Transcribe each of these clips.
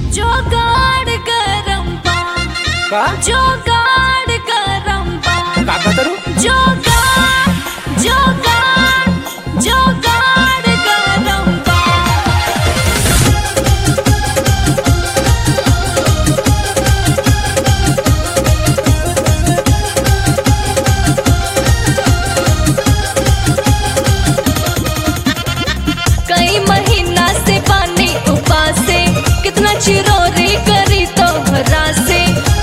जोगाड़ गरम बा का जोगाड़ गरम बा का करू जोगाड़ जोगाड़ जोगाड़ गरम बा कई महीना से पानी उपासे कितना चिरोरी करी तोहरा से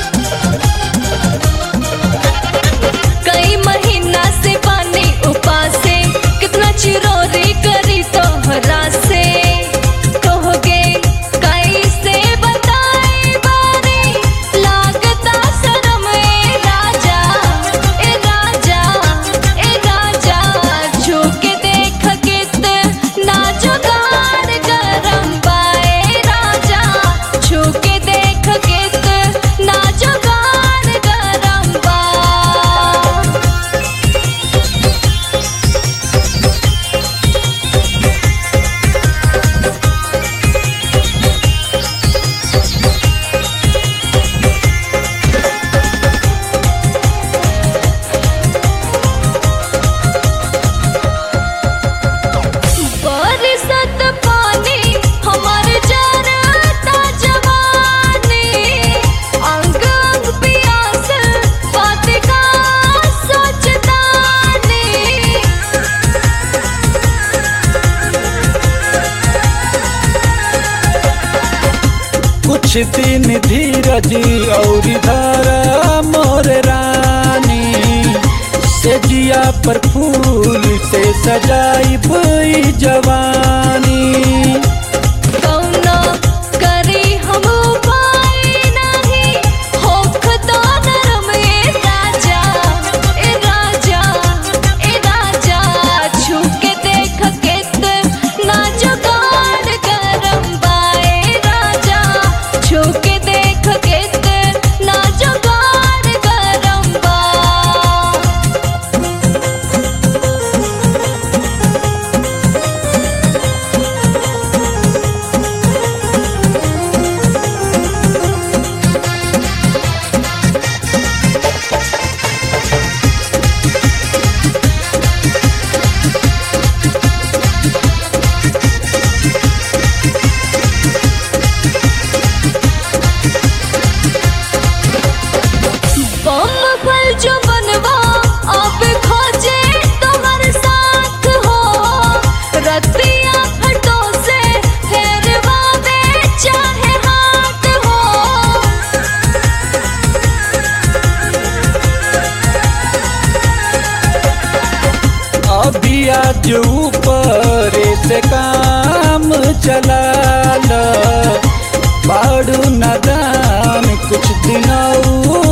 कई महीना से पानी उपासे कितना चिरोरी करी तोहरा से कहोगे कैसे बताए बारी लागता शर्म ए राजा ए राजा ए राजा झुके देख कित ना जुगाड़ गरम बाए राजा झुके देख कित ना जुगाड़ गरम बा बरसत पानी हमर जरता जवानी अंग अंग पियास बात का सोचतानी कुछ दिन धीरज और धारा मोर रानी से जिया पर फूल से सजाई भई जवानी कौनो करी हम उपाय नाही होखता नरम ए राजा ए राजा ए राजा छुके देख केत ना जुगाड़ गरम बाए राजा छुके देख केत ना जुगाड़ गरम बा बम फल जो बनवा अब खोजे तुम्हार साथ हो रतिया फटो से फेरवा में चाहे हाथ हो अभी आज ऊपर से काम चला ल बाड़ू नदान कुछ दिन